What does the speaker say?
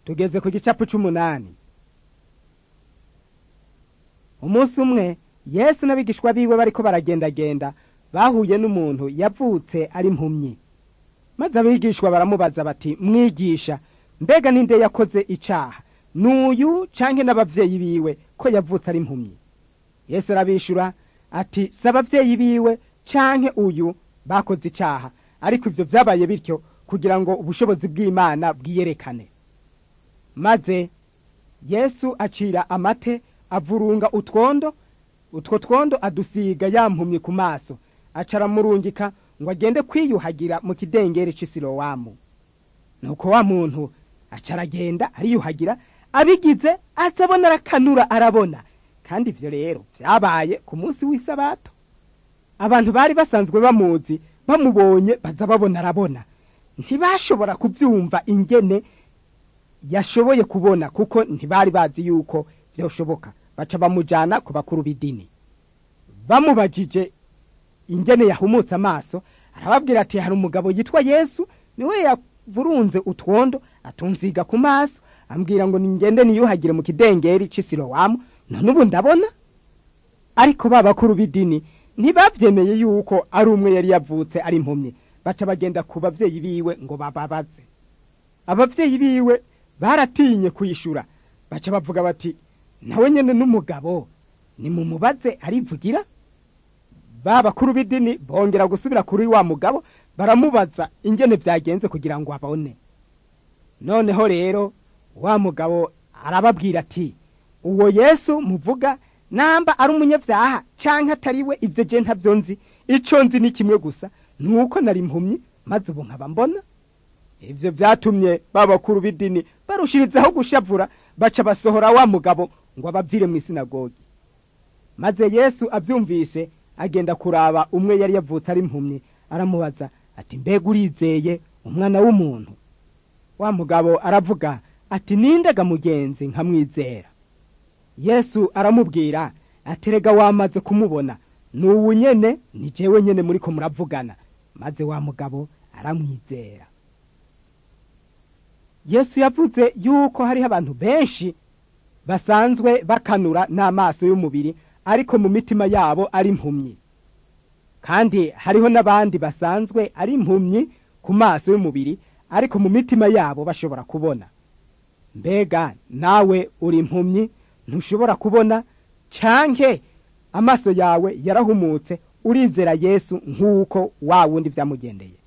tugeze ku gicapu c'umunani umunsi umwe yesu n'abigishwa biwe bariko baragendagenda bahuye n'umuntu yavutse ari impumyi maze abigishwa baramubaza bati mwigisha mbega ninde yakoze icaha n'uyu canke n'abavyeyi biwe ko yavutse ari impumyi yesu arabishura ati si abavyeyi biwe canke uyu bakoze icaha ariko ivyo vyabaye bityo kugira ngo ubushobozi bw'imana bwiyerekane maze yesu acira amate avurunga utwondo utwo twondo adusiga yampumye ku maso aca aramurungika ngo agende kwiyuhagira mu kidengeri c'isilowamu nuko wa muntu aca aragenda ariyuhagira abigize azabona arakanura arabona kandi ivyo rero vyabaye ku munsi w'isabato abantu bari basanzwe bamuzi bamubonye baza babona arabona ntibashobora kuvyumva ingene yashoboye kubona kuko ntibari bazi yuko vyoshoboka baca bamujana ku bakuru b'idini bamubajije ingene yahumutse amaso arababwira ati hari umugabo yitwa yesu niwe yavurunze utwondo atunsiga ku maso ambwira ngo ningende niyuhagire mu kidengeri c'isilowamu none ubu ndabona ariko ba bakuru b'idini ntibavyemeye yuko ari umwe yari yavutse ari impumyi baca bagenda ku bavyeyi biwe ngo bababaze abavyeyi biwe baratinye kuyishura baca bavuga bati nawe nyene n'umugabo nimumubaze arivugira ba bakuru b'idini bongera gusubira kuri wa mugabo baramubaza ingene vyagenze kugira ngo abone noneho rero wa mugabo arababwira ati uwo yesu muvuga namba ari umunyavyaha canke atariwe ivyo je ntavyo nzi ico nzi ni kimwe gusa nuko nari impumyi maze ubu nkaba mbona ivyo vyatumye ba bakuru b'idini barushirizaho gushavura baca basohora wa mugabo ngo abavire mw'isinagogi maze yesu avyumvise agenda kuraba umwe yari yavutse ari impumyi aramubaza ati mbega urizeye umwana w'umuntu wa mugabo aravuga ati nindega mugenzi nkamwizera yesu aramubwira ati rega wamaze kumubona n'uwu nyene ni jewe nyene muriko muravugana maze wa mugabo aramwizera yesu yavuze yuko hariho abantu benshi basanzwe bakanura n'amaso y'umubiri ariko mu mitima yabo ari impumyi kandi hariho n'abandi basanzwe ari impumyi ku maso y'umubiri ariko mu mitima yabo bashobora kubona mbega nawe uri impumyi ntushobora kubona canke amaso yawe yarahumutse urizera yesu nk'uko wa wundi vyamugendeye